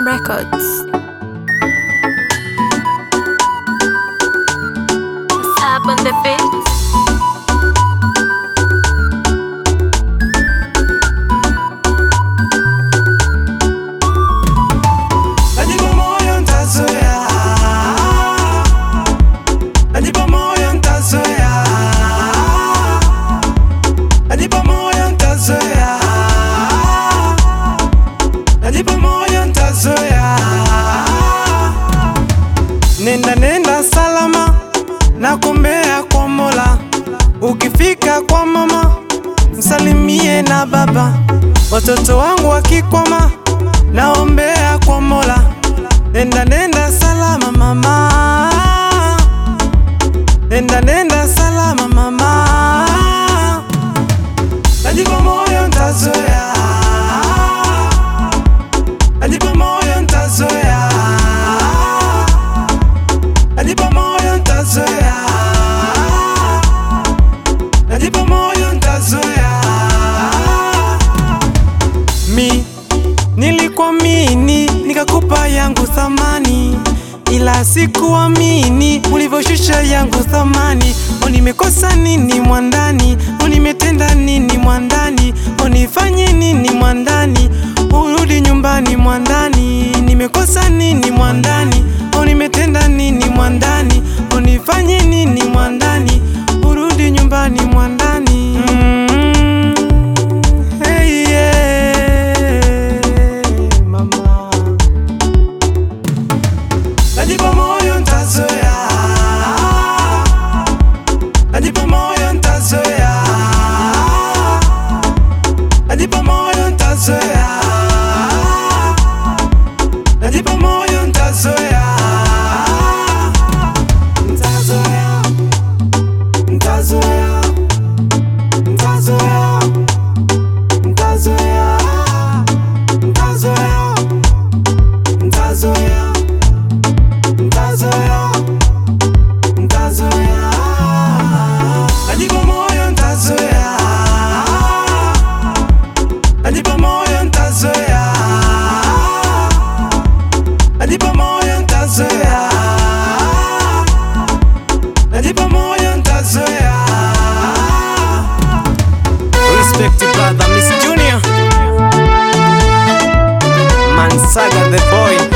Records. Sab on the beats. Najipa moyo ntazoea, najipa moyo ntazoea, najipa moyo ntazoea, najipa moyo ntazoea. Nenda nenda salama na kumbea kwa Mola, ukifika kwa mama msalimie na baba, watoto wangu wakikwama naombea kwa Mola, nenda nenda salama mama, nenda nenda salama mama, najipa moyo ntazoea, najipa moyo ntazoea, najipa moyo ntazoea, najipa moyo ntazoea mi nilikuamini nikakupa yangu thamani, ila sikuamini ulivyoshusha yangu thamani. O, nimekosa nini mwandani? O, nimetenda nini mwandani? O, nifanye nini mwandani? Urudi nyumbani mwandani. Nimekosa nini mwandani? O, nimetenda nini mwandani? O, nifanye nini mwandani? Urudi nyumbani mwandani. Mm, hey, yeah, mama. Najipa moyo ntazoea, najipa moyo ntazoea, najipa moyo ntazoea, najipa moyo ntazoea, ntazoea, ntazoea, ntazoea, ntazoea, ntazoea, ntazoea. Ntazoea, ntazoea, najipa moyo ntazoea, najipa moyo ntazoea, najipa moyo ntazoea, najipa moyo ntazoea. Respect brother Miss Junior, Mansaga the boy.